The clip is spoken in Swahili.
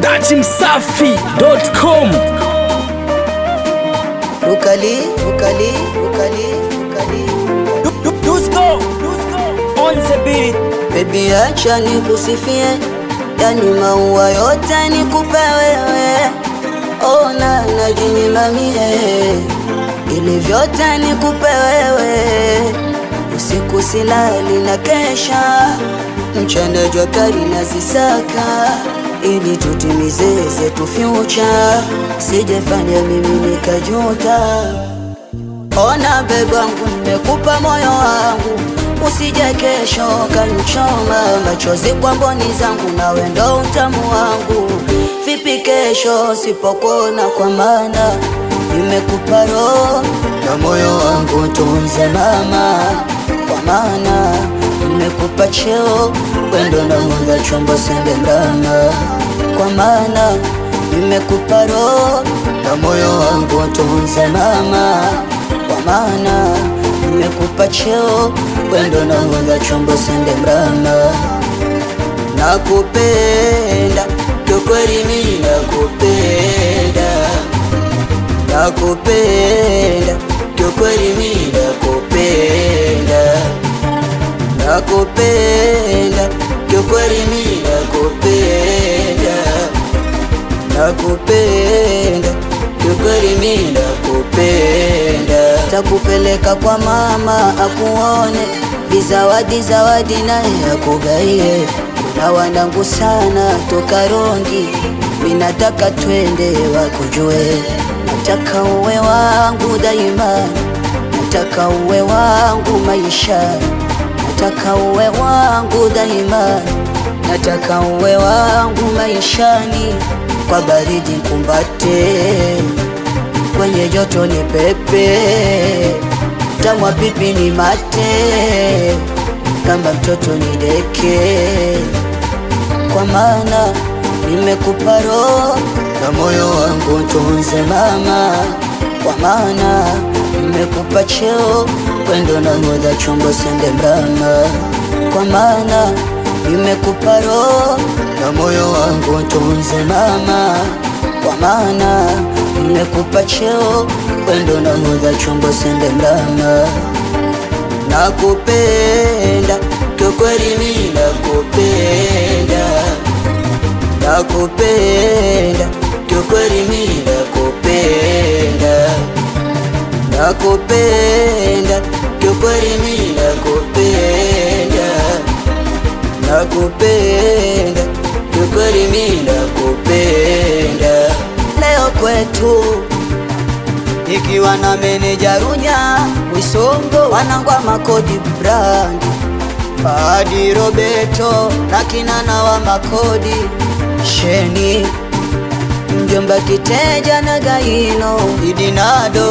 dachimsafi.com Ukali, ukali, ukali, ukali. Dusko on the beat Baby acha nikusifie, yani maua yote nikupe wewe. Ona najinyima mie, ili vyote nikupe wewe. Usiku silali na kesha, mchana jua kali nazisaka, ili tutimize zetu future. Sijefanya mimi nikajuta. Ona bebe wangu, nimekupa moyo wangu, usije kesho kanichoma machozi kwa mboni zangu, nawe ndo utamu wangu. Vipi kesho sipokuona, kwa maana nimekupa roho na moyo wangu, tunze mama, kwa maana nimekupa cheo, wendo na mudha chombo sende mrama, kwa maana nimekupa roho na moyo wangu, tunze mama kwa maana nimekupa cheo, wendo na mudha chombo sende mrama. Nakupenda kiukweli, mimi nakupenda, nakupenda kiukweli, mimi nakupenda, nakupenda kiukweli, mimi nakupenda nakupenda kiukweli, mimi nakupenda. Takupeleka kwa mama akuone vizawadi zawadi, naye akugaie. Kuna wanangu sana toka Rongi, mimi nataka twende wakujue, nataka uwe wangu daima, nataka uwe wangu maisha, nataka uwe wangu daima nataka uwe wangu maishani, kwa baridi kumbate, kwenye joto ni pepe, tamwa pipi ni mate, kama mtoto ni deke, kwa maana nimekupa roho na moyo wangu, tunze mama, kwa maana nimekupa cheo, wendo na mudha chombo sende mrama, kwa maana nimekupa roho na moyo wangu, tunze mama, kwa maana nimekupa cheo, wendo na mudha chombo sende mrama. Nakupenda kiukweli, mimi nakupenda, nakupenda kiukweli, mimi nakupenda, nakupenda kiukweli, mimi nakupenda nakupenda kiukweli, mimi nakupenda. Leo kwetu ikiwa na meneja Runya Wisongo, wanangwa makodi brand Fadi Roberto na kinana wa makodi Sheni mjomba Kiteja na Gaino Idinado